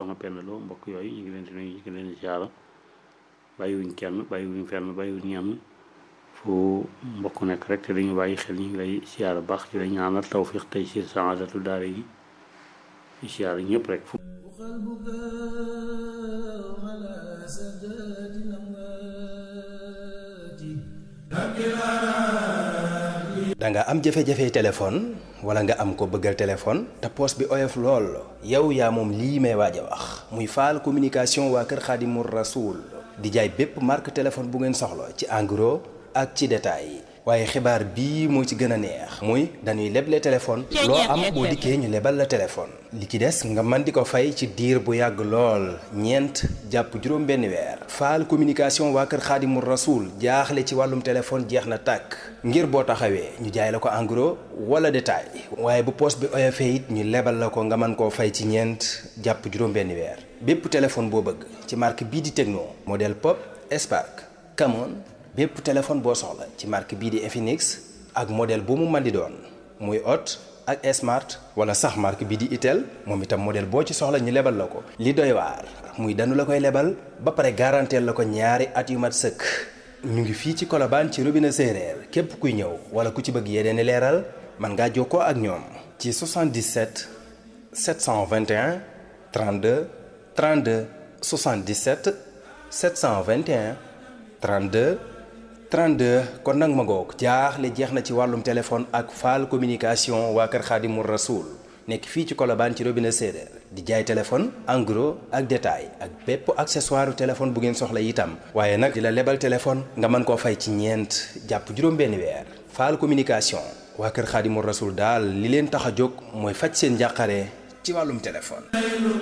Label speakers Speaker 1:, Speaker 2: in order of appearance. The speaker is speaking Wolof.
Speaker 1: soxna Penda Lo mbokk yooyu ñu ngi leen di nuyu ñu ngi leen di siyaara bàyyiwuñ kenn bàyyiwuñ fenn bàyyiwuñ ñenn fu mbokk nekk rek te dañu bàyyi xel ñu ngi lay siyaara baax ci la ñaanal tawfiq tey si saadatu daara yi di siyaara ñëpp rek fu
Speaker 2: da nga am jafe-jafe téléphone wala nga am ko bëggal téléphone te poos bi oyof lool yow yaa moom lii may waaj a wax muy faal communication waa kër Xaadimu Rasuul di jaay bépp marque téléphone bu ngeen soxla ci en gros ak ci détail waaye xibaar bii moo ci gën a neex muy dañuy leble téléphone loo am boo dikkee ñu lebal la téléphone li ci des nga mën di ko fay ci diir bu yàgg lool ñeent jàpp juróom benn weer faal communication waa kër xaadimu rasuul jaaxle ci wàllum téléphone jeex na tàkk ngir boo taxawee ñu jaay la ko en gros wala détail waaye bu poos bi oyofee it ñu lebal la ko nga mën koo fay ci ñeent jàpp juróom benn weer bépp téléphone boo bëgg ci marque bii di Tecno modèle Pop Spark Camon bépp téléphone boo soxla ci marque bii di Infinix ak modèle bu mu mën di doon muy Hot ak Smart wala sax marque bii di Itel moom itam modèle boo ci soxla ñu lebal la ko. li doy waar muy danu la koy lebal ba pare garanteel la ko ñaari at yu mat sëkk ñu ngi fii ci Colobane ci robinet séeréer képp kuy ñëw wala ku ci bëgg yeneen i leeral mën ngaa jokkoo ak ñoom. ci 77 721 32 32 77 721 32. 32 kon nag ma ngoog jaaxle jeex na ci wàllum téléphone ak faal communication waa kër Xaadimu Rasuul nekk fii ci Colobane ci robinet séeréer di jaay téléphone en gros ak détail ak bépp accessoire téléphone bu ngeen soxla itam waaye nag di la lebal téléphone nga mën koo fay ci ñeent jàpp juróom-benn weer faal communication waa kër Xaadimu Rasuul daal li leen tax a jóg mooy faj seen njàqare ci wàllum téléphone